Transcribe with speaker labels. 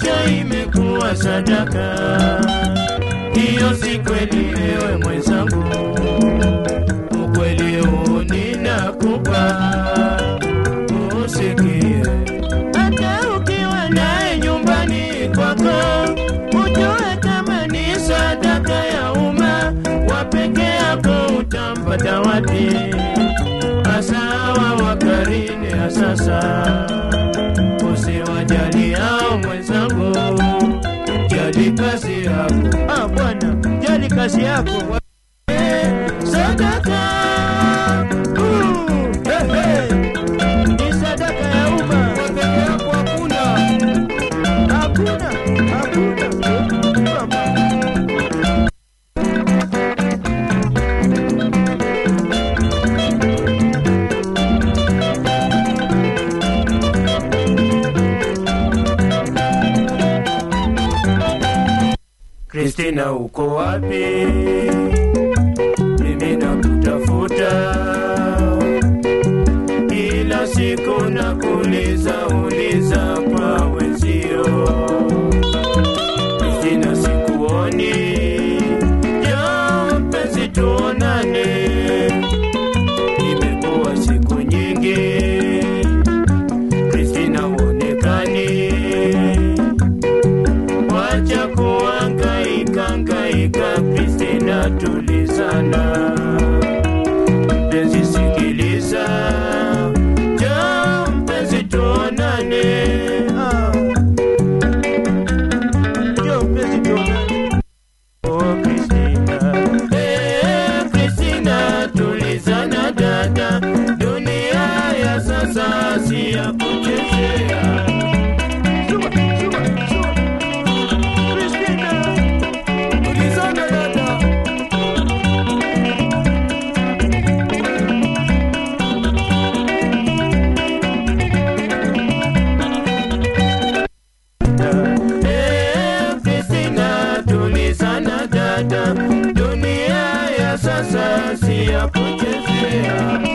Speaker 1: macho imekuwa sadaka. Hiyo si kweli, ewe mwenzangu, ukweli huu ninakupa usikie. Hata ukiwa naye nyumbani kwako, ujue kama ni sadaka ya umma, wa peke yako utampata wapi? Hasa hawa wa karne ya sasa, usiwajali hao mwenzangu, jali kazi yako. Ah, bwana, jali kazi yako. Eh, Sadaka Uh, eh, eh. ni sadaka ya umma. Peke yako hakuna, hakuna, hakuna. Mama. Kristina uko wapi? Mimi nakutafuta kila siku, nakuuliza uliza kwa wenzio. Kristina sikuoni, jo mpenzi, tuonane. Imekuwa siku nyingi, Kristina uonekani wacha kuhangaika hangaika, Kristina tulizana. Mpenzi sikiliza, jo mpenzi tuonane. Ah. Jo mpenzi tuonane. Oh Kristina, eh Kristina tulizana dada, dunia ya sasa si ya kuchezea. Shuba, shuba, shuba. Kristina, tulizana dada. Eh, Kristina, tulizana dada, dunia ya sasa si ya kuchezea.